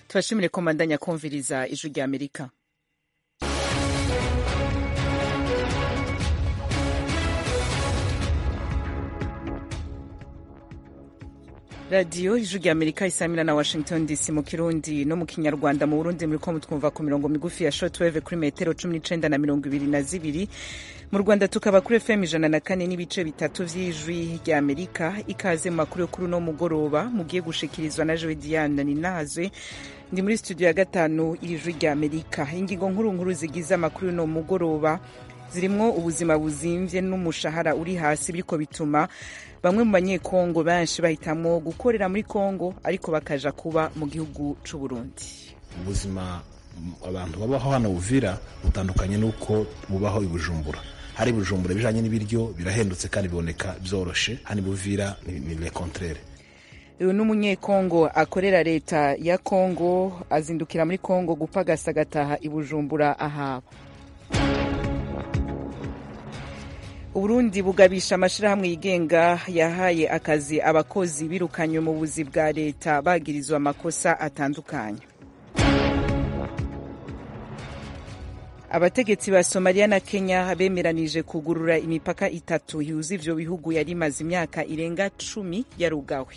tubashimire ko mbandanya kumviriza ijwi rya amerika radiyo ijwi rya amerika isamira na washington dc mu kirundi no mu kinyarwanda mu burundi muri ko mutwumva ku mirongo migufi ya shortwave kuri metero cumi n'icenda na mirongo ibiri na zibiri mu rwanda tukaba kuri fm ijana na kane n'ibice bitatu vy'ijwi rya amerika ikaze mu makuru yo kuri uno mugoroba mugiye gushikirizwa na jewe diane ninazwe ndi muri studio ya gatanu ijwi rya amerika ingingo nkuru nkuru zigize amakuru y'uno mugoroba zirimwo ubuzima buzimvye n'umushahara uri hasi biriko bituma bamwe mu banyekongo benshi bahitamwo gukorera muri kongo ariko bakaja kuba mu gihugu c'uburundi ubuzima abantu babaho hano buvira butandukanye n'uko bubaho i bujumbura hari bujumbura bijanye n'ibiryo birahendutse kandi biboneka vyoroshe hani buvira ni le contraire uyu ni umunyekongo akorera leta ya kongo azindukira muri kongo gupagasa agataha i bujumbura ahaba uburundi bugabisha amashirahamwe yigenga yahaye akazi abakozi birukanywe mu buzi bwa leta bagirizwa amakosa atandukanye abategetsi ba somaliya na kenya bemeranije kugurura imipaka itatu yuza ivyo bihugu yari imaze imyaka irenga cumi yarugawe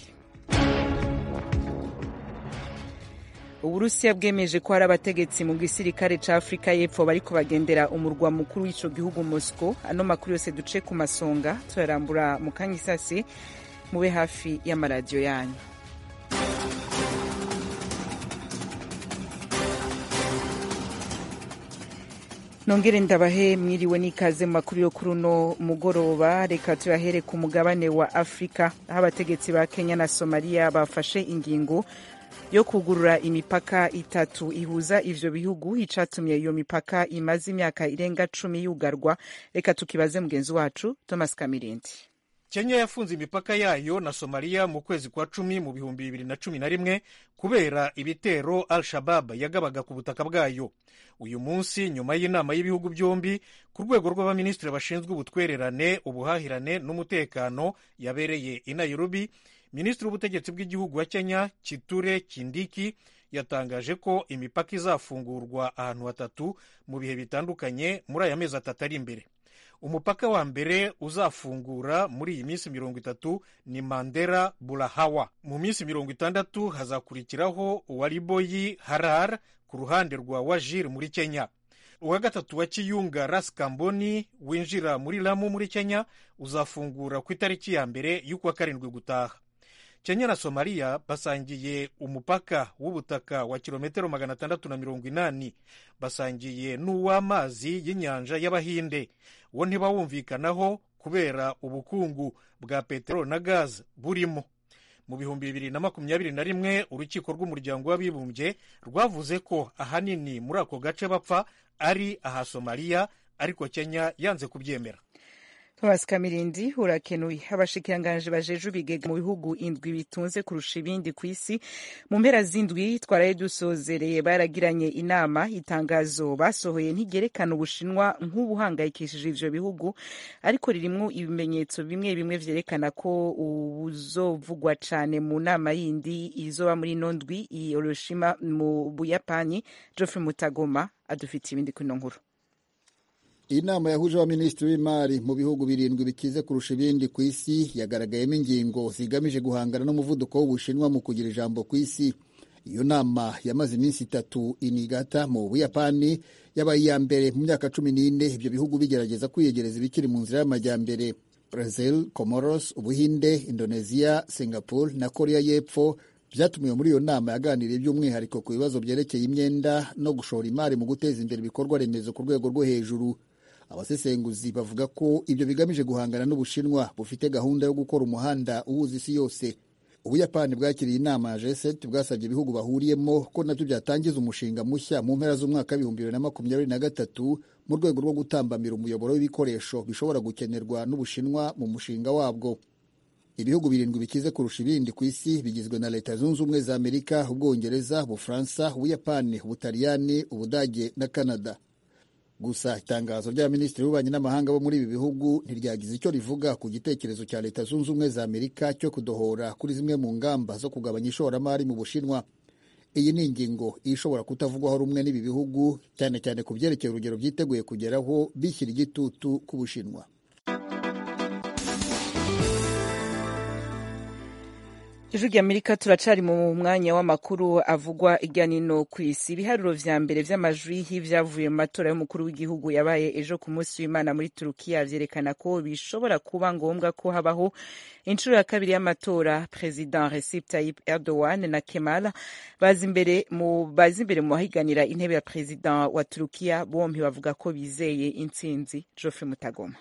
uburusiya bwemeje ko hari abategetsi mu gisirikare ca afurika y'epfo bariko bagendera umurwa mukuru w'ico gihugu moscow ano makuru yose duce ku masonga tuyarambura mu kanya isase mube hafi y'amaradiyo yanyu nongere ndabahe mwiriwe n'ikaze mu makuru yo kuri uno mugoroba reka tuyahere ku mugabane wa afurika aho abategetsi ba kenya na somaliya bafashe ingingo yo kugurura imipaka itatu ihuza ivyo bihugu icatumye iyo mipaka imaze imyaka irenga cumi yugarwa reka tukibaze mugenzi wacu thomas kamirindi kenya yafunze imipaka yayo na somaliya mu kwezi kwa cumi mu bihumbi bibiri na cumi na rimwe kubera ibitero al shabab yagabaga ku butaka bwayo uyu munsi nyuma y'inama y'ibihugu byombi ku rwego rw'abaminisitiri bashinzwe ubutwererane ubuhahirane n'umutekano yabereye i nairobi minisitiri w'ubutegetsi bw'igihugu wa kenya kiture kindiki yatangaje ko imipaka izafungurwa ahantu hatatu mu bihe bitandukanye muri aya mezi atatu ari imbere umupaka wa mbere uzafungura muri iyi minsi mirongo itatu ni mandera burahawa mu minsi mirongo itandatu hazakurikiraho uwa riboyi harar ku ruhande rwa wajir muri kenya uwa gatatu wa kiyunga ras kamboni winjira muri lamu muri kenya uzafungura ku itariki ya mbere y'ukwa karindwi gutaha kenya na somaliya basangiye umupaka w'ubutaka wa kilometero magana atandatu na mirongo inani basangiye n'uw'amazi y'inyanja y'abahinde wo ntibawumvikanaho kubera ubukungu bwa peteroli na gazi burimo mu bihumbi bibiri na makumyabiri na rimwe urukiko rw'umuryango w'abibumbye rwavuze ko ahanini muri ako gace bapfa ari aha somaliya ariko kenya yanze kubyemera thomas kamirindi urakenuye abashikiranganji bajeje ibigega mu bihugu indwi bitunze kurusha ibindi ku isi mu mpera z'indwi twaraye dusozereye baragiranye inama itangazo basohoye ntigerekana ubushinwa nk'ubuhangayikishije ivyo bihugu ariko ririmwo ibimenyetso bimwe bimwe vyerekana ko ubuzovugwa cane mu nama yindi izoba muri ino ndwi i hiroshima mu buyapani geoffrey mutagoma adufitiye ibindi kuri ino nkuru iyi nama yahuje abaminisitiri w'imari mu bihugu birindwi bikize kurusha ibindi ku isi yagaragayemo ingingo zigamije guhangana n'umuvuduko w'ubushinwa mu kugira ijambo ku isi iyo nama yamaze iminsi itatu inigata mu buyapani yabaye iya mbere mu myaka cumi n'ine ibyo bihugu bigerageza kwiyegereza ibikiri mu nzira y'amajyambere brazil comoros ubuhinde indonesia singapore na korea y'epfo byatumiwe muri iyo nama yaganiriye by'umwihariko ku bibazo byerekeye imyenda no gushora imari mu guteza imbere ibikorwa remezo ku rwego rwo hejuru abasesenguzi bavuga ko ibyo bigamije guhangana n'ubushinwa bufite gahunda yo gukora umuhanda uhuza isi yose ubuyapani bwakiriye inama ya g7 bwasabye ibihugu bahuriyemo ko nabyo byatangiza umushinga mushya mu mpera z'umwaka w'ibihumbi bibiri na makumyabiri na gatatu mu rwego rwo gutambamira umuyoboro w'ibikoresho bishobora gukenerwa n'ubushinwa mu mushinga wabwo ibihugu birindwi bikize kurusha ibindi ku isi bigizwe na leta zunze ubumwe za amerika ubwongereza ubufaransa ubuyapani ubutaliyani ubudage na canada gusa itangazo ry'abaminisitiri b'ububanyi n'amahanga bo muri ibi bihugu ntiryagize icyo rivuga ku gitekerezo cya leta zunze ubumwe za amerika cyo kudohora kuri zimwe mu ngamba zo kugabanya ishoramari mu bushinwa iyi ni ingingo ishobora kutavugwaho rumwe n'ibi bihugu cyane cyane ku byerekeye urugero byiteguye kugeraho bishyira igitutu ku bushinwa ijwi ry'amerika turacari mu mwanya w'amakuru avugwa hirya nino ku isi ibiharuro vya mbere vy'amajwi y'ivyavuye mu matora y'umukuru w'igihugu yabaye ejo ku munsi w'imana muri turukiya vyerekana ko bishobora kuba ngombwa ko habaho inshuro ya kabiri y'amatora president recep tayyip erdogan na kemal baza imbere mu baza imbere mu bahiganira intebe ya president wa turukiya bompi bavuga ko bizeye intsinzi joffre mutagoma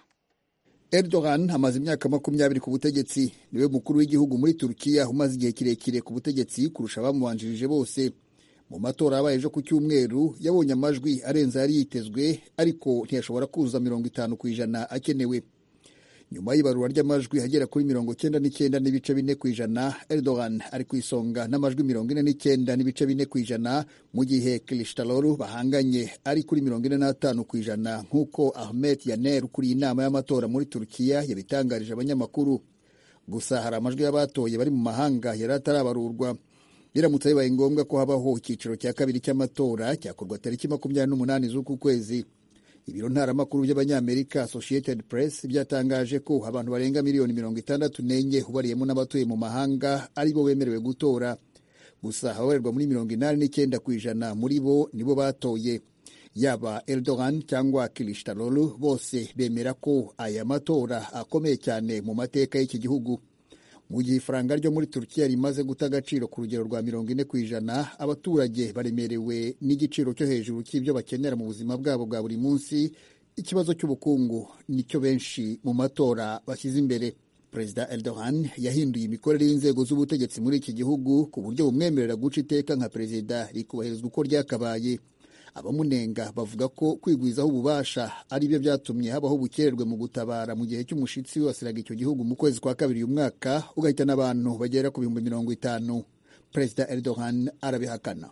Erdogan amaze imyaka makumyabiri ku butegetsi niwe mukuru w'igihugu muri Turukiya umaze igihe kirekire ku butegetsi kurusha abamubanjirije bose mu matora yabaye ejo ku cyumweru yabonye amajwi arenze yari yitezwe ariko ntiyashobora kuzuza mirongo itanu ku ijana akenewe nyuma y'ibarura ry'amajwi agera kuri mirongo cyenda n'icyenda n'ibice bine ku ijana Erdogan ari ku isonga n'amajwi mirongo ine n'icyenda n'ibice bine ku ijana mu gihe Kılıçdaroğlu bahanganye ari kuri mirongo ine n'atanu ku ijana nk'uko Ahmet Yaner ukuriye inama y'amatora muri Turukiya yabitangarije abanyamakuru gusa hari amajwi y'abatoye bari mu mahanga yari atarabarurwa biramutse bibaye ngombwa ko habaho icyiciro cya kabiri cy'amatora cyakorwa tariki makumyabiri n'umunani z'uku kwezi ibiro ntaramakuru by'abanyamerika associated press byatangaje ko abantu barenga miliyoni mirongo itandatu n'enye ubariyemo n'abatuye mu mahanga ari bo bemerewe gutora gusa ababarirwa muri mirongo inani n'icyenda ku ijana muri bo nibo batoye yaba Erdogan cyangwa Kılıçdaroğlu bose bemera ko aya matora akomeye cyane mu mateka y'iki gihugu mu gihe ifaranga ryo muri turukiya rimaze guta agaciro ku rugero rwa mirongo ine ku ijana abaturage baremerewe n'igiciro cyo hejuru cy'ibyo bakenera mu buzima bwabo bwa buri munsi ikibazo cy'ubukungu nicyo benshi mu matora bashyize imbere perezida Erdogan yahinduye imikorere y'inzego z'ubutegetsi muri iki gihugu ku buryo bumwemerera guca iteka nka perezida rikubahirizwa uko ryakabaye abamunenga bavuga ko kwigwizaho ububasha ari byo byatumye habaho ubukererwe mu gutabara mu gihe cy'umushitsi wibasiraga icyo gihugu mu kwezi kwa kabiri uyu mwaka ugahitana abantu bagera ku bihumbi mirongo itanu perezida Erdogan arabihakana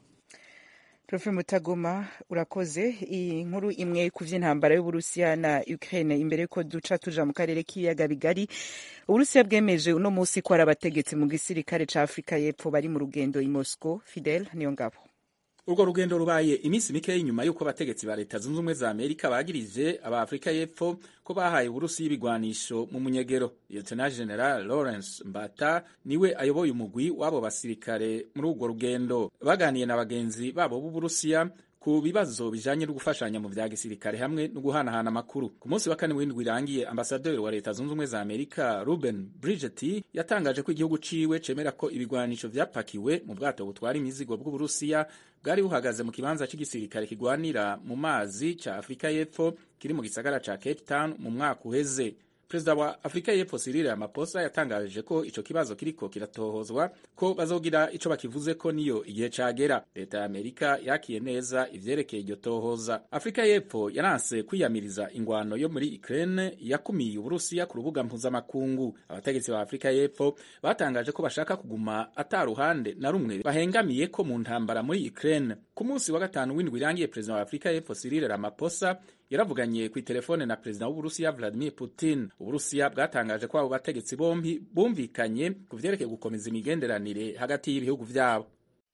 profe mutagoma urakoze iyi nkuru imwe ku vy'intambara y'uburusiya na ukraine imbere yuko duca tuja mu karere k'ibiyaga bigari uburusiya bwemeje uno musi ko hari abategetsi mu gisirikare ca afurika y'epfo bari mu rugendo i moscow fidel niyo ngabo urwo rugendo rubaye iminsi mikeya inyuma y'uko abategetsi ba leta zunze ubumwe za amerika bagirije aba afurika y'epfo ko bahaye uburusi y'ibigwanisho mu munyegero lieutenant general lawrence mbata niwe ayoboye umugwi w'abo basirikare muri urwo rugendo baganiye na bagenzi babo b'uburusiya ku bibazo bijanye no gufashanya mu vya gisirikare hamwe no guhanahana amakuru ku munsi wa kane w'indwi irangiye ambasaderi wa leta zunze ubumwe za amerika ruben bridget yatangaje ko igihugu ciwe cemera ko ibigwanisho vyapakiwe mu bwato butwara imizigo bw'uburusiya bwari buhagaze mu kibanza c'igisirikare kigwanira mu mazi ca afurika y'epfo kiri mu gisagara ca cape town mu mwaka uheze perezida wa afurika y'epfo Cyril Ramaphosa yatangaje ko ico kibazo kiriko kiratohozwa ko bazogira ico bakivuze ko niyo igihe cagera leta ya amerika yakiye neza ivyerekeye iryo tohoza afurika y'epfo yaranse kwiyamiriza ingwano yo muri ukraine yakumiye uburusiya ku rubuga mpuzamakungu abategetsi ba afurika y'epfo batangaje ko bashaka kuguma ata ruhande na rumwe bahengamiye ko mu ntambara muri ukraine ku munsi wa gatanu w'indwi irangiye perezida wa afurika y'epfo Cyril Ramaphosa yaravuganye ku telefone na perezida w'uburusiya Vladimir Putin uburusiya bwatangaje ko abo bategetsi bombi bumvikanye ku vyerekeye gukomeza imigenderanire hagati y'ibihugu vyabo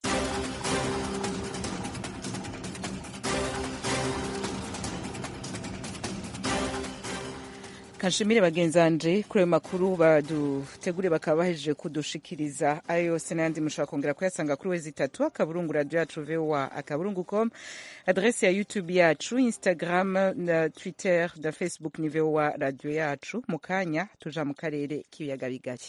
kanshimire bagenzanje kuri ayo makuru badutegure bakaba bahejeje kudushikiriza ayo yose n'ayandi mushobora kongera kuyasanga kuri wezi itatu akaburungu radio yacu voa akaburungu com adrese ya youtube yacu instagram na twitter na facebook ni voa radio yacu mu kanya tuja mu karere k'ibiyaga bigari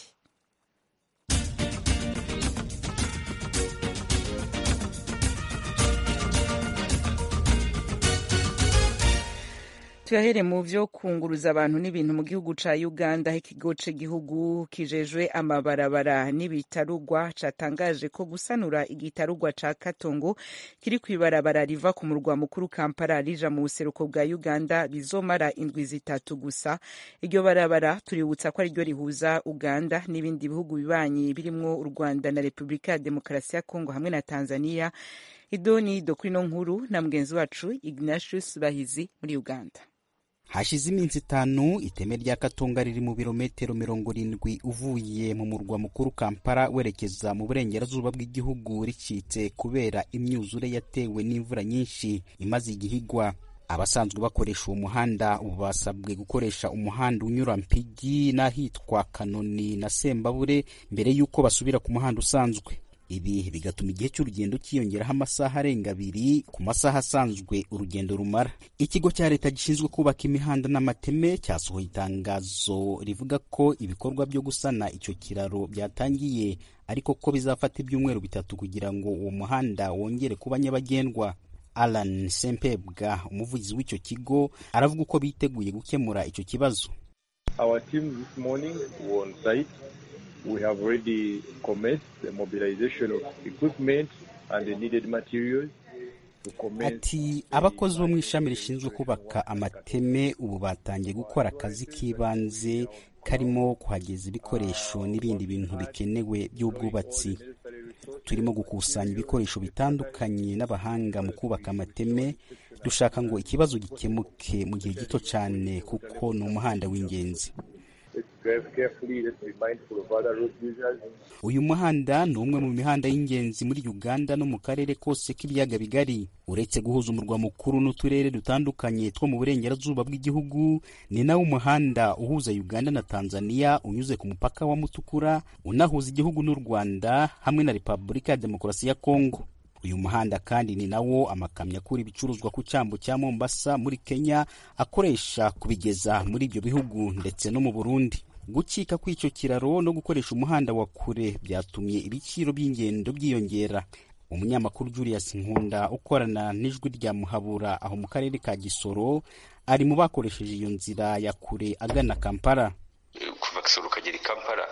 tuyahere mu vyo kunguruza abantu n'ibintu mu gihugu ca uganda aho ikigo c'igihugu kijejwe amabarabara n'ibitarugwa catangaje ko gusanura igitarugwa ca katongo kiri kw'ibarabara riva ku murwa mukuru kampala rija mu buseruko bwa uganda bizomara indwi zitatu gusa iryo barabara tuributsa ko ariryo rihuza uganda n'ibindi bihugu bibanyi birimwo u rwanda na repubulika ya demokarasi ya kongo hamwe na tanzania idoni do kuri no nkuru na mugenzi wacu ignatius bahizi muri uganda hashize iminsi itanu iteme rya katonga riri mu birometero mirongo irindwi uvuye mu murwa mukuru kampala werekeza mu burengerazuba bw'igihugu ricitse kubera imyuzure yatewe n'imvura nyinshi imaze igihe igwa abasanzwe bakoresha uwo muhanda ubu basabwe gukoresha umuhanda unyura mpigi n'ahitwa kanoni na sembabure mbere y'uko basubira ku muhanda usanzwe ibi bigatuma igihe cy'urugendo cyiyongeraho amasaha arenga abiri ku masaha asanzwe urugendo rumara ikigo cya leta gishinzwe kubaka imihanda n'amateme cyasohoye itangazo rivuga ko ibikorwa byo gusana icyo kiraro byatangiye ariko ko bizafata ibyumweru bitatu kugira ngo uwo muhanda wongere kuba nyabagendwa alan sempebwa umuvugizi w'icyo kigo aravuga uko biteguye gukemura icyo kibazo Our team this morning were on site. We have already commenced the mobilization of equipment and the needed materials. to commence ati abakozi bo mu ishami rishinzwe kubaka amateme ubu batangiye gukora akazi k'ibanze karimo kuhageza ibikoresho n'ibindi bintu bikenewe by'ubwubatsi turimo gukusanya ibikoresho bitandukanye n'abahanga mu kubaka amateme dushaka ngo ikibazo gikemuke mu gihe gito cyane kuko ni umuhanda w'ingenzi Let's drive carefully. Let's be mindful of other road users. uyu muhanda ni umwe mu mihanda y'ingenzi muri uganda no mu karere kose k'ibiyaga bigari uretse guhuza umurwa mukuru n'uturere dutandukanye two mu burengerazuba bw'igihugu ni nawo umuhanda uhuza uganda na tanzania unyuze ku mupaka wa mutukura unahuza igihugu n'u rwanda hamwe na repubulika ya demokarasi ya kongo uyu muhanda kandi ni nawo amakamyo akura ibicuruzwa ku cyambu cya mombasa muri kenya akoresha kubigeza muri ibyo bihugu ndetse no mu burundi gucika kw'icyo kiraro no gukoresha umuhanda wa kure byatumye ibiciro by'ingendo byiyongera umunyamakuru julius nkunda ukorana n'ijwi rya muhabura aho mu karere ka gisoro ari mu bakoresheje iyo nzira ya kure agana kampala kuva Kisoro ukagera i Kampala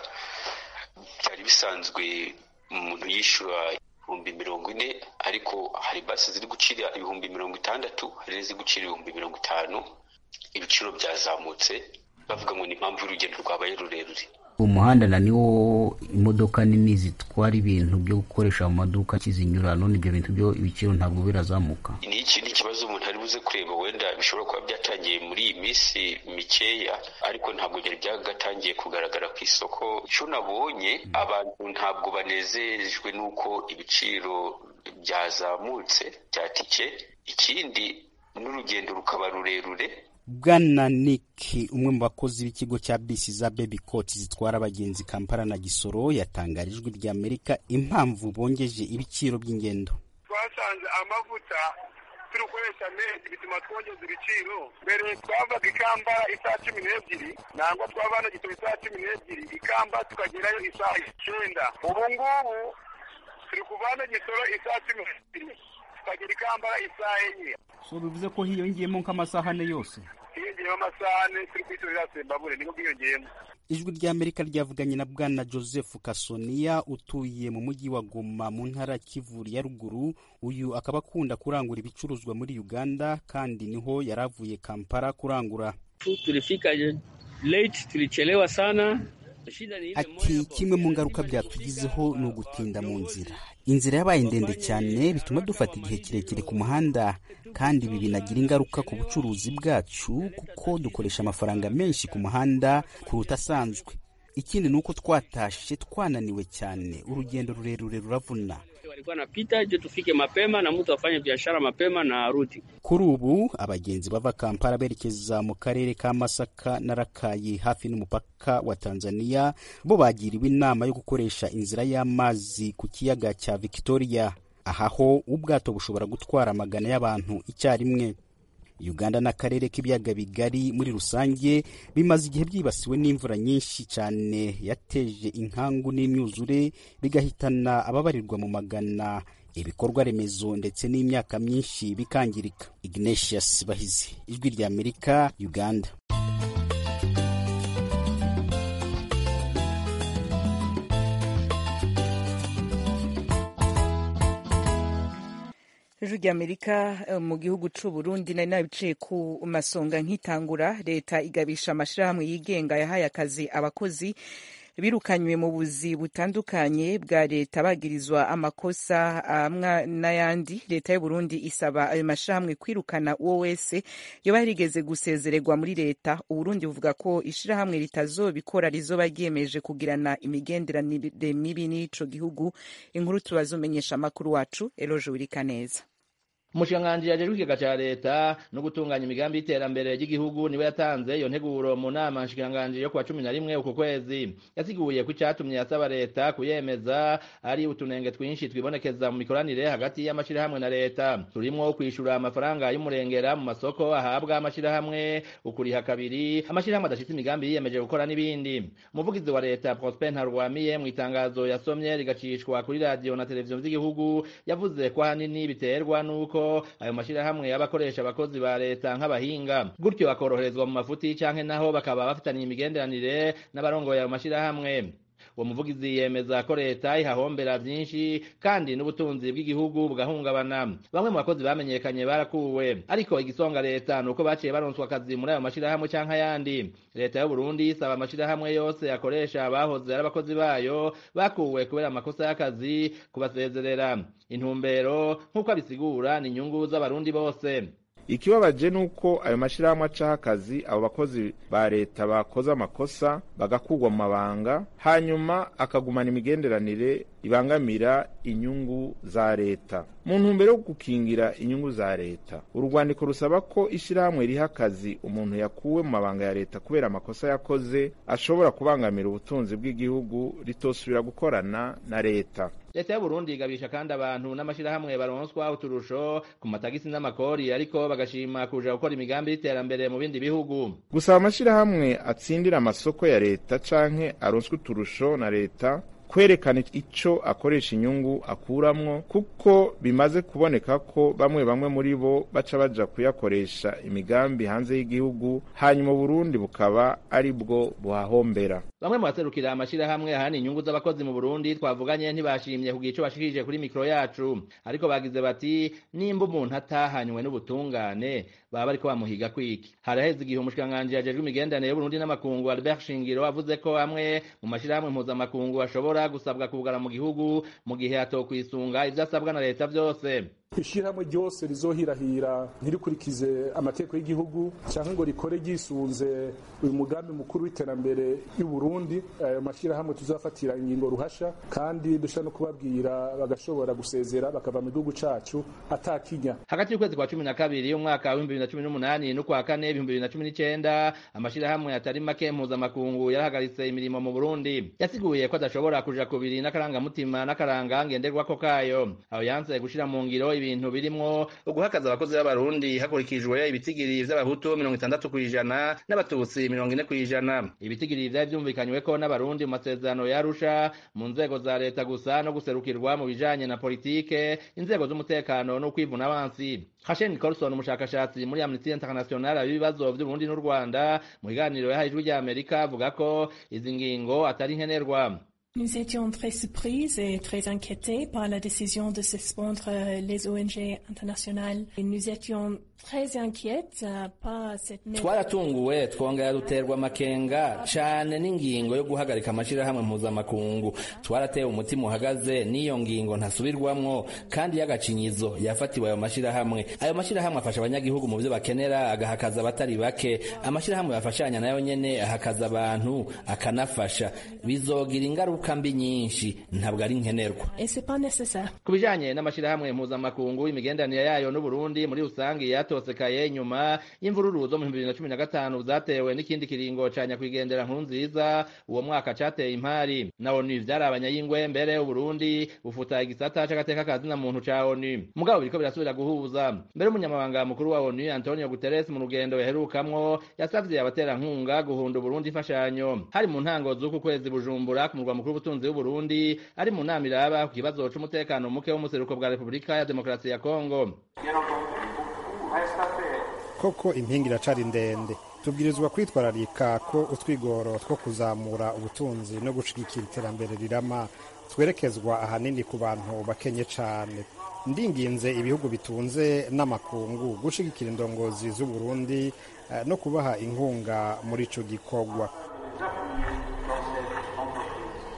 byari bisanzwe umuntu yishyura ibihumbi mirongo ine ariko hari basi ziri gucira ibihumbi mirongo itandatu hari n'iziri gucira ibihumbi mirongo itanu ibiciro byazamutse bavuga ngo ni impamvu y'urugendo rwabaye rurerure umuhanda na niwo imodoka nini zitwara ibintu byo gukoresha mu maduka kizinyura none ibyo bintu byo ibiciro ntabwo birazamuka ni ikindi kibazo umuntu ari buze kureba wenda bishobora kuba byatangiye muri iyi minsi mikeya ariko ntabwo byari byagatangiye kugaragara ku isoko icyo nabonye abantu ntabwo banezejwe n'uko ibiciro byazamutse bya tike ikindi n'urugendo rukaba rurerure bwana nick umwe mu bakozi b'ikigo cya bisi za baby coat zitwara abagenzi kampala na gisoro yatangarije ijwi rya amerika impamvu bongeje ibiciro by'ingendo twasanze amavuta turi gukoresha menshi bituma twongeza ibiciro mbere twavaga ikambara isaha cumi n'ebyiri nangwa twava hano gitoro isaha cumi n'ebyiri ikamba tukagerayo isaha icyenda ubu ngubu turi kuva hano gisoro isaha cumi n'ebyiri tukagera ikambara isaha enye so bivuze ko hiyongeyemo nk'amasaha ane yose hiyongeyeho amasaha ane turi kwitorera sembabure niko bwiyongeyemo ijwi ry'amerika ryavuganye na bwana joseph kasoniya utuye mu mujyi wa goma mu ntara ya kivu ya ruguru uyu akaba akunda kurangura ibicuruzwa muri uganda kandi niho yari avuye kampala kurangura tulifika late tulichelewa sana ati kimwe mu ngaruka byatugizeho ni ugutinda mu nzira inzira yabaye ndende cyane bituma dufata igihe kirekire ku muhanda kandi ibi binagira ingaruka ku bucuruzi bwacu kuko dukoresha amafaranga menshi ku muhanda kuruta asanzwe ikindi ni uko twatashe twananiwe cyane urugendo rurerure ruravuna walikuwa napita je tufike mapema na mtu afanye biashara mapema na arudi. kuri ubu abagenzi bava kampala berekeza mu karere ka masaka na rakayi hafi n'umupaka wa tanzania bo bagiriwe inama yo gukoresha inzira y'amazi ku kiyaga cya victoria aha ho ubwato bushobora gutwara amagana y'abantu icyarimwe uganda n'akarere k'ibiyaga bigari muri rusange bimaze igihe byibasiwe n'imvura nyinshi cyane yateje inkangu n'imyuzure bigahitana ababarirwa mu magana ibikorwa remezo ndetse n'imyaka myinshi bikangirika ignatius bahizi ijwi rya amerika uganda ijwi rya amerika mu gihugu c'u burundi nari nabiciye ku masonga nk'itangura leta igabisha amashirahamwe yigenga yahaye akazi abakozi birukanywe mu buzi butandukanye bwa leta bagirizwa amakosa amwe n'ayandi leta y'u Burundi isaba ayo mashirahamwe kwirukana uwo wese yoba yarigeze gusezererwa muri leta uburundi buvuga ko ishirahamwe ritazobikora rizoba ryiyemeje kugirana imigenderanire mibi n'ico gihugu inkuru tubazumenyesha amakuru wacu eloje wirikaneza umushikiranganji yajejwe ikigega ca leta no gutunganya imigambi y'iterambere ry'igihugu niwe yatanze iyo nteguro mu nama nshikiranganji yo kuwa cumi na rimwe uku kwezi yasiguye ko icatumye yasaba leta kuyemeza ari utunenge twinshi twibonekeza mu mikoranire hagati y'amashirahamwe na leta turimwo kwishura amafaranga y'umurengera mu masoko ahabwa amashirahamwe ukuriha kabiri amashirahamwe adashitse imigambi yiyemeje gukora n'ibindi umuvugizi wa leta prosper ntarwamiye mu itangazo yasomye rigacishwa kuri radiyo na televiziyo vy'igihugu yavuze ko ahanini biterwa n'uko ayo mashirahamwe y'abakoresha abakozi ba leta nk'abahinga gutyo bakoroherezwa mu mafuti canke naho bakaba bafitaniye imigenderanire n'abarongoye ayo mashirahamwe uwo muvugizi yemeza ko leta ihahombera vyinshi kandi n'ubutunzi bw'igihugu bugahungabana bamwe mu bakozi bamenyekanye barakuwe ariko igisonga leta nuko baciye baronswa akazi muri ayo mashirahamwe canke ayandi leta y'u Burundi isaba amashirahamwe yose akoresha abahoze ari abakozi bayo bakuwe kubera amakosa y'akazi kubasezerera intumbero nk'uko abisigura ni inyungu z'abarundi bose ikibabaje ni uko ayo mashyirahamwe acaho akazi abo bakozi ba leta bakoze amakosa bagakugwa mu mabanga hanyuma akagumana imigenderanire ibangamira inyungu za leta mu ntumbero yo gukingira inyungu za leta urwandiko rusaba ko ishyirahamwe riha akazi umuntu yakuwe mu mabanga ya leta kubera amakosa yakoze ashobora kubangamira ubutunzi bw'igihugu ritosubira gukorana na leta leta y'uburundi igabisha kandi abantu n'amashirahamwe baronswa uturusho ku matagisi n'amakori ariko bagashima kuja gukora imigambi y'iterambere mu bindi bihugu gusaba amashirahamwe atsindira amasoko ya leta canke aronswa uturusho na leta kwerekana ico akoresha inyungu akuramwo kuko bimaze kuboneka ko bamwe bamwe muri bo baca baja kuyakoresha imigambi hanze y'igihugu hanyuma Burundi bukaba ari bwo buhahombera bamwe mu baserukira amashirahamwe ahana inyungu z'abakozi mu Burundi twavuganye ntibashimye kugira ico bashikirije kuri mikro yacu ariko bagize bati nimba umuntu atahanywe n'ubutungane baba bariko bamuhiga kwiki haraheze igihe umushikiranganji yajejwe imigenderanire y'Uburundi n'amakungu Albert Shingiro avuze ko amwe mu mashirahamwe mpuzamakungu ashobora gusabwa kugara mu gihugu mu gihe atokwisunga ivyo asabwa na leta vyose ishirahamwe ryose rizohirahira ntirikurikize amategeko y'igihugu cyangwa ngo rikore ryisunze uyu mugambi mukuru w'iterambere y'u Burundi ayo mashirahamwe tuzafatira ingingo ruhasha kandi dushobora no kubabwira bagashobora gusezera bakava mu gihugu cacu atakinya hagati y'ukwezi kwa cumi na kabiri umwaka w'ibihumbi bibiri na cumi n'umunani n'ukwa kane ibihumbi bibiri na cumi n'icenda amashirahamwe atari make mpuzamakungu yarahagaritse imirimo mu Burundi yasiguye ko adashobora kuja kubiri n'akarangamutima n'akaranga ngenderwako kayo aho yanse gushira mu ngiro ibintu birimwo uguhakaza abakozi b'abarundi hakurikijwe ibitigiri vy'abahutu mirongo itandatu kw'ijana n'abatutsi mirongo ine kw'ijana ibitigiri vyari vyumvikanyweko n'abarundi mu masezerano yarusha mu nzego za leta gusa no guserukirwa mu bijanye na politike inzego z'umutekano no kwivuna abansi Hashen Nicholson umushakashatsi muri Amnesty International abibazo vy'Uburundi n'u Rwanda mu kiganiro yahaye ijwi rya Amerika avuga ko izi ngingo atari nkenerwa Nous étions très surprises et très inquiétés par la décision de suspendre les ONG internationales. Et nous étions très inquiètes par cette twaratunguwe twongera duterwa amakenga cane n'ingingo yo guhagarika amashirahamwe mpuzamakungu twaratewe umutima uhagaze n'iyo ngingo ntasubirwamwo kandi y'agacinyizo yafatiwe ayo mashirahamwe ayo mashirahamwe afasha abanyagihugu mu vyo bakenera agahakaza abatari bake amashirahamwe bafashanya nayo nyene ahakaza abantu akanafasha bizogira ingaruka mbi nyinshi ntabwo ari nkenerwa ku bijanye n'amashirahamwe mpuzamakungu imigenderanire yayo n'uburundi muri rusange yatosekaye nyuma y'imvururu zo mu bibiri na cumi na gatanu zatewe n'ikindi kiringo ca nyakwigendera nkuru nziza uwo mwaka cateye impari na onu vyari abanyayingwe mbere uburundi bufuta igisata c'agateka kazina muntu ca onu mugabo biriko birasubira guhuza mbere umunyamabanga mukuru wa onu antonio guterres mu rugendo yaherukamwo yasavye abaterankunga guhunda uburundi imfashanyo hari mu ntango z'uku kwezi bujumbura ku murwa mukuru w'ubutunzi w'uburundi ari mu nama iraba ku kibazo c'umutekano muke wo mu seruko bwa repubulika ya demokarasi ya kongo koko impinga iracari ndende tubwirizwa kwitwararika ko utwigoro two kuzamura ubutunzi no gushigikira iterambere rirama twerekezwa ahanini ku bantu bakenye cane ndinginze ibihugu bitunze n'amakungu gushigikira indongozi z'uburundi no kubaha inkunga muri ico gikorwa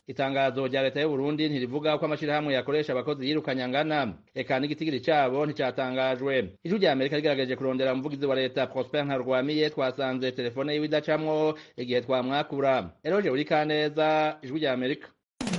itangazo rya leta y'u Burundi ntirivuga ko amashirahamwe yakoresha abakozi yirukanye angana eka n'igitigiri cabo nticatangajwe ijwi rya amerika rigerageje kurondera umuvugizi wa leta prosper ntarwamiye twasanze telefone yiwe idacamwo igihe twamwakura eroje uri kaneza ijwi rya amerika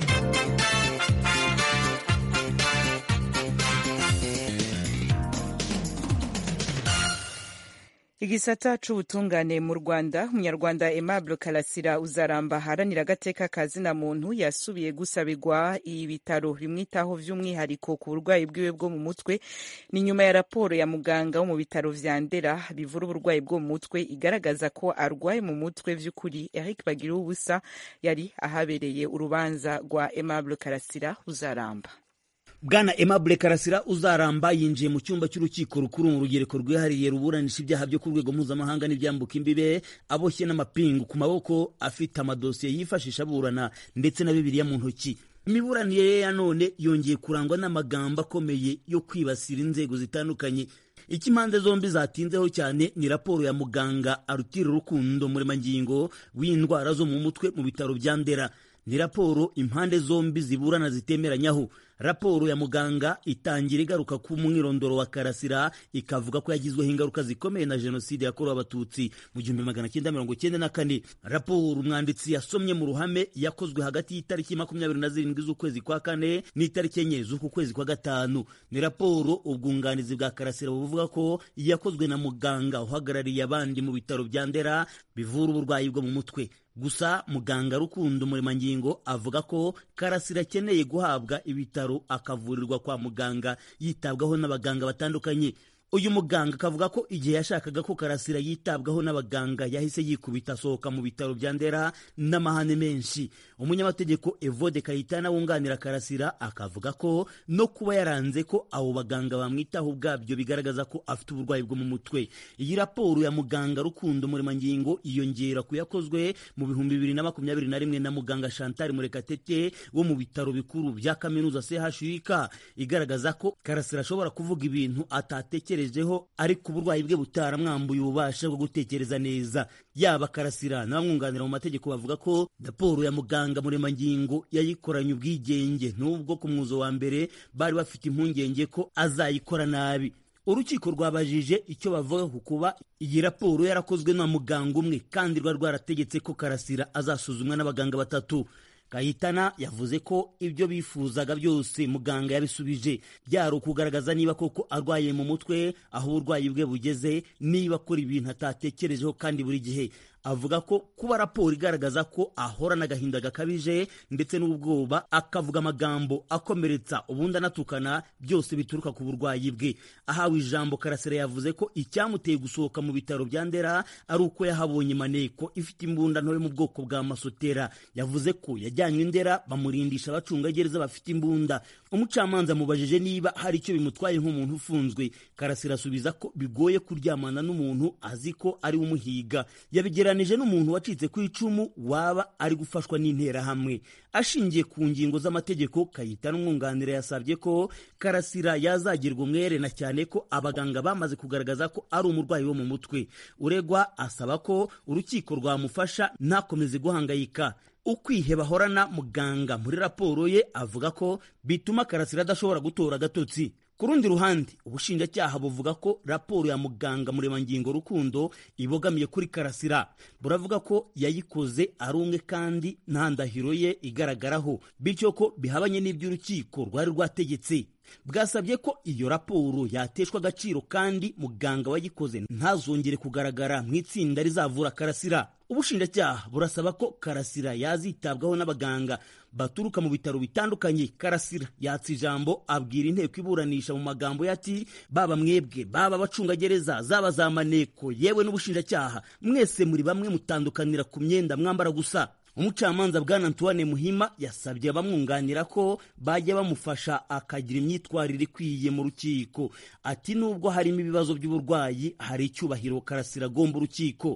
igisata c'ubutungane mu rwanda umunyarwanda aimable karasira uzaramba aharanira agateka ka zina muntu yasubiye gusabirwa ibitaro bimwitaho vy'umwihariko ku burwayi bwiwe bwo mu mutwe ni nyuma ya raporo ya muganga wo mu bitaro vya ndera bivura uburwayi bwo mu mutwe igaragaza ko arwaye mu mutwe vy'ukuri eric bagira ubusa yari ahabereye urubanza rwa aimable karasira uzaramba bwana Aimable Karasira uzaramba yinjiye mu cyumba cy'urukiko rukuru mu rugereko rwihariye ruburanisha ibyaha byo ku rwego mpuzamahanga n'ibyambuka imbibe aboshye n'amapingu ku maboko afite amadosiye yifashisha aburana ndetse na bibiliya mu ntoki imiburanire ye ya none yongeye kurangwa n'amagambo akomeye yo kwibasira inzego zitandukanye icyo impande zombi zatinzeho cyane ni raporo ya muganga arutira urukundo muremangingo w'indwara zo mu mutwe mu bitaro bya ndera ni raporo impande zombi ziburana zitemeranyaho raporo ya muganga itangira igaruka ku mwirondoro wa karasira ikavuga ko yagizweho ingaruka zikomeye na jenoside yakorewe abatutsi mu gihumbi magana cyenda mirongo cyenda na kane raporo umwanditsi yasomye mu ruhame yakozwe hagati y'itariki makumyabiri na zirindwi z'ukwezi kwa kane n'itariki enye z'uku kwezi kwa gatanu ni raporo ubwunganizi bwa karasira buvuga ko yakozwe na muganga uhagarariye abandi mu bitaro bya ndera bivura uburwayi bwo mu mutwe gusa muganga rukundo muremangingo avuga ko karasira akeneye guhabwa ibitaro akavurirwa kwa muganga yitabwaho n'abaganga batandukanye uyu muganga akavuga ko igihe yashakaga ko karasira yitabwaho n'abaganga yahise yikubita asohoka mu bitaro bya ndera n'amahane menshi umunyamategeko evode kayitana wunganira karasira akavuga ko no kuba yaranze ko abo baganga bamwitaho ubwabyo bigaragaza ko afite uburwayi bwo mu mutwe iyi raporo ya muganga rukundo muremangingo iyongera ku yakozwe mu bihumbi bibiri na makumyabiri na rimwe na muganga chantal murekatete wo mu bitaro bikuru bya kaminuza chuk igaragaza ko karasira ashobora kuvuga ibintu atatekerejeho ariko uburwayi bwe butaramwambuye ububasha bwo gutekereza neza yaba karasira n'abamwunganira mu mategeko bavuga ko raporo ya muganga muremangingo yayikoranye ubwigenge n'ubwo ku mwuzo wa mbere bari bafite impungenge ko azayikora nabi urukiko rwabajije icyo bavuga ku kuba iyi raporo yarakozwe na muganga umwe kandi rwari rwarategetse ko karasira azasuzumwa n'abaganga batatu Kayitana yavuze ko ibyo bifuzaga byose muganga yabisubije byari ukugaragaza niba koko arwaye mu mutwe aho uburwayi bwe bugeze niba akora ibintu atatekerejeho kandi buri gihe avuga ko kuba raporo igaragaza ko ahorana agahinda gakabije ndetse n'ubwoba akavuga amagambo akomeretsa ubundi anatukana byose bituruka ku burwayi bwe ahawe ijambo karasira yavuze ko icyamuteye gusohoka mu bitaro bya ndera ari uko yahabonye maneko ifite imbunda ntoya mu bwoko bwa masotera yavuze ko yajyanywe ndera bamurindisha abacungagereza bafite imbunda umucamanza amubajije niba hari icyo bimutwaye nk'umuntu ufunzwe karasira asubiza ko bigoye kuryamana n'umuntu azi ko ari we umuhiga yabigeranije n'umuntu wacitse ku icumu waba ari gufashwa n'interahamwe ashingiye ku ngingo z'amategeko kayita n'umwunganira yasabye ko karasira yazagirwa umwere na cyane ko abaganga bamaze kugaragaza ko ari umurwayi wo mu mutwe uregwa asaba ko urukiko rwamufasha ntakomeze guhangayika ukwiheba ahorana muganga muri raporo ye avuga ko bituma karasira adashobora gutora agatotsi ku rundi ruhande ubushinjacyaha buvuga ko raporo ya muganga muremangingo rukundo ibogamiye kuri karasira buravuga ko yayikoze ari umwe kandi nta ndahiro ye igaragaraho bityo ko bihabanye n'iby'urukiko rwari rwategetse bwasabye ko iyo raporo yateshwa agaciro kandi muganga wayikoze ntazongere kugaragara mu itsinda rizavura karasira ubushinjacyaha burasaba ko karasira yazitabwaho n'abaganga baturuka mu bitaro bitandukanye karasira yatsa ijambo abwira inteko iburanisha mu magambo ye ati baba mwebwe baba abacungagereza zaba za maneko yewe n'ubushinjacyaha mwese muri bamwe mutandukanira ku myenda mwambara gusa umucamanza bwana antoine muhima yasabye abamwunganira ko bajya bamufasha akagira imyitwarire ikwiye mu rukiko ati nubwo harimo ibibazo by'uburwayi hari icyubahiro karasira agomba urukiko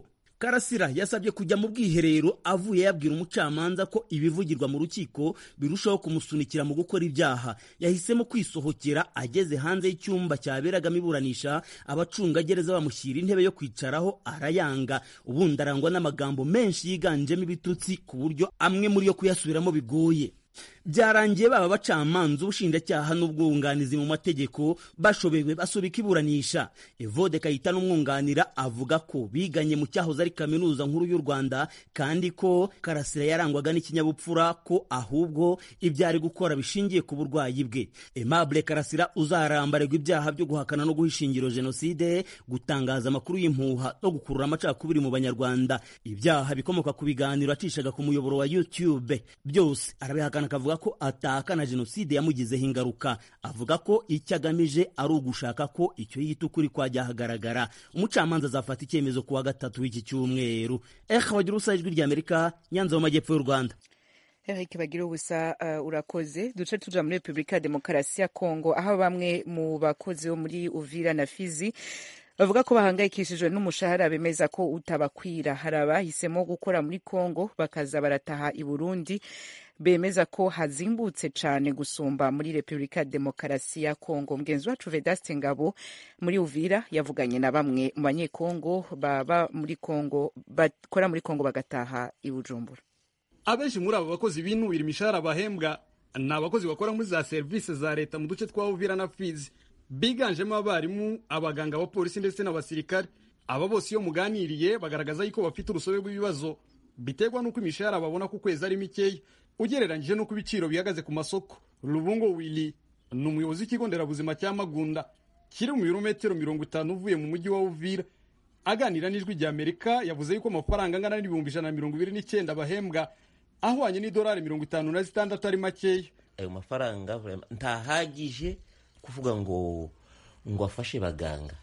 karasira yasabye kujya mu bwiherero avuye yabwira umucamanza ko ibivugirwa mu rukiko birushaho kumusunikira mu gukora ibyaha yahisemo kwisohokera ageze hanze y'icyumba cyaberagamo iburanisha abacungagereza bamushyira intebe yo kwicaraho arayanga ubundi arangwa n'amagambo menshi yiganjemo ibitutsi ku buryo amwe muri yo kuyasubiramo bigoye byarangiye baba abacamanza ubushinjacyaha n'ubwunganizi mu mategeko bashobewe basubika iburanisha evode kayita n'umwunganira avuga ko biganye mu cyahoze ari kaminuza nkuru y'u rwanda kandi ko karasira yarangwaga n'ikinyabupfura ko ahubwo ibyo ari gukora bishingiye ku burwayi bwe aimable karasira uzarambarirwa ibyaha byo guhakana no guhisha ingiro jenoside gutangaza amakuru y'impuha no gukurura amacakubiri mu banyarwanda ibyaha bikomoka ku biganiro acishaga ku muyoboro wa youtube byose arabihakana akavuga ko atahakana jenoside yamugizeho ingaruka avuga ko icyo agamije ari ugushaka ko icyo yita ukuri kwajya hagaragara umucamanza azafata icyemezo ku wa gatatu w'iki cyumweru eha bagira ubusa ijwi ry'amerika nyanza mu majyepfo y'u rwanda Eric bagira ubusa uh, urakoze duce tuja muri Republika ya Demokarasi ya Kongo aho bamwe mu bakozi bo muri Uvira na Fizi bavuga ko bahangayikishijwe n'umushahara bemeza ko utabakwira hari abahisemo gukora muri Kongo bakaza barataha i Burundi bemeza ko hazimbutse cyane gusumba muri Repubulika ya Demokarasi ya Kongo. Mugenzi wacu Vedaste Ngabo muri Uvira yavuganye na bamwe mu banyekongo baba muri Kongo bakora muri Kongo bagataha i Bujumbura. Abenshi muri abo bakozi binubira imishahara bahembwa ni abakozi bakora muri za serivisi za leta mu duce twa Uvira na Fizi, biganjemo abarimu, abaganga, abapolisi ndetse n'abasirikare. Aba bose iyo muganiriye bagaragaza yuko bafite urusobe rw'ibibazo biterwa n'uko imishahara babona ku kwezi ari mikeya ugereranyije n'uko ibiciro bihagaze ku masoko rubungo wili ni umuyobozi w'ikigo nderabuzima cya magunda kiri mu birometero mirongo itanu uvuye mu mujyi wa uvira aganira n'ijwi rya amerika yavuze yuko amafaranga angana n'ibihumbi ijana na mirongo ibiri n'icyenda bahembwa ahwanye n'idolari mirongo itanu na zitandatu ari makeya ayo mafaranga ntahagije kuvuga ngo ngo afashe baganga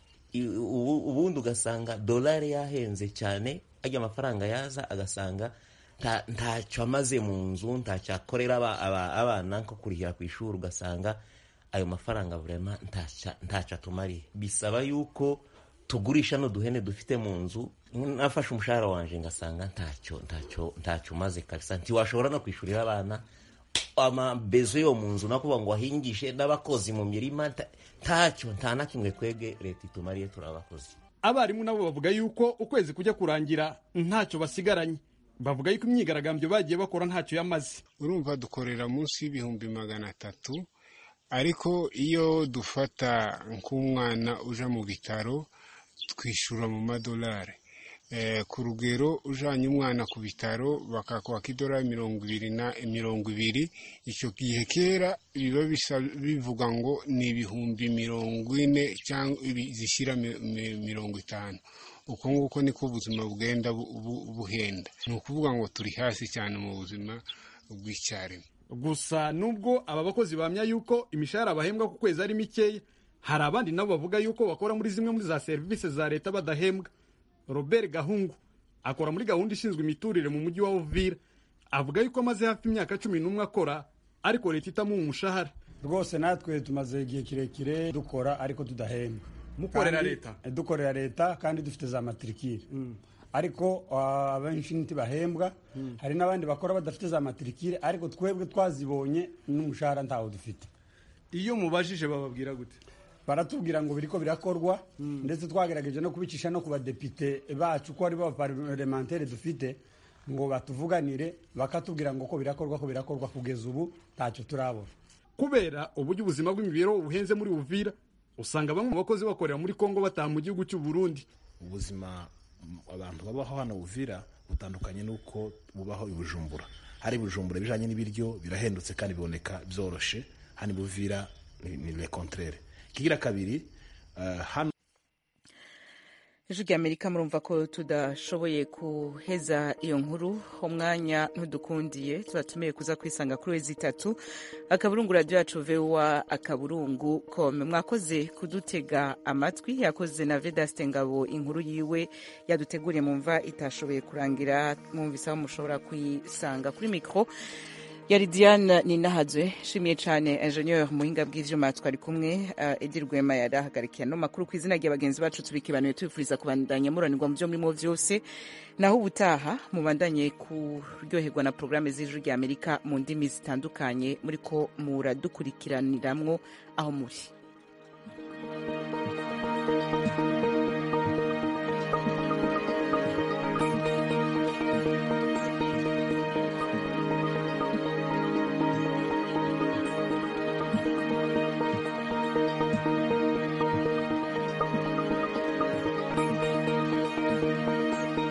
ubundi ugasanga dolari yahenze cyane ajya amafaranga yaza agasanga ntacyo amaze mu nzu ntacyo akorera abana nko kurihira ku ishuri ugasanga ayo mafaranga burema ntacyo atumariye bisaba yuko tugurisha n'uduhene dufite mu nzu nafashe umushahara wanjye ngasanga ntacyo ntacyo ntacyo umaze kabisa ntiwashobora no kwishyurira abana amabezo yo mu nzu nakuvuga ngo wahingishe n'abakozi mu mirima ntacyo nta na kimwe twebwe leta itumariye turi abakozi abarimu nabo bavuga yuko ukwezi kujya kurangira ntacyo basigaranye bavuga yuko imyigaragambyo bagiye bakora ntacyo yamaze urumva dukorera munsi y'ibihumbi magana atatu ariko iyo dufata nk'umwana uja mu bitaro twishyura mu madolari ku rugero ujanye umwana ku bitaro bakakwaka idolari mirongo ibiri na mirongo ibiri icyo gihe kera biba bivuga ngo ni ibihumbi mirongo ine cyangwa zishyira mirongo itanu uko nguko niko ubuzima bugenda buhenda ni ukuvuga ngo turi hasi cyane mu buzima bw'icyaremwe gusa nubwo aba bakozi bahamya yuko imishahara bahembwa ku kwezi ari mikeya hari abandi nabo bavuga yuko bakora muri zimwe muri za serivisi za leta badahembwa robert gahungu akora muri gahunda ishinzwe imiturire mu mujyi wa uvira avuga yuko amaze hafi imyaka cumi n'umwe akora ariko leta itamuha umushahara rwose natwe tumaze igihe kirekire dukora ariko tudahembwa mukorera leta dukorera leta kandi dufite za matirikire ariko abenshi ntibahembwa hari n'abandi bakora badafite za matirikire ariko twebwe twazibonye n'umushahara ntawo dufite iyo mubajije bababwira gute baratubwira ngo biriko birakorwa ndetse twagerageje no kubicisha no ku badepite bacu ko aribo baparlementere dufite ngo batuvuganire bakatubwira ngo ko birakorwa ko birakorwa kugeza ubu ntacyo turabona kubera uburyo ubuzima bw'imibereho buhenze muri uvira usanga bamwe mu bakozi bakorera muri kongo bataha mu gihugu cy'u burundi ubuzima abantu babaho hano uvira butandukanye n'uko bubaho i bujumbura hari bujumbura ibijanye n'ibiryo birahendutse kandi biboneka byoroshe hano buvira ni le contraire kigira kabiri uh, hano ijwi rya amerika murumva ko tudashoboye kuheza iyo nkuru umwanya ntudukundiye tubatumiye kuza kwisanga kuri wezi itatu akaburungu radiyo yacu vewa akaburungu kome mwakoze kudutega amatwi yakoze na vedaste ngabo inkuru yiwe yaduteguriye mumva itashoboye kurangira mwumvise aho mushobora kuyisanga kuri mikoro yari diane ninahazwe nshimiye cyane ingenieur muhinga bw'ivyuma twari kumwe uh, edi rwema yari ahagarikiye ano makuru ku izina rya bagenzi bacu tubikibanuye tubifuriza kubandanya muranirwa mu byo murimo vyose naho ubutaha mubandanye kuryoherwa na porogaramu z'ijuru rya amerika mu ndimi zitandukanye muriko muradukurikiraniramwo aho muri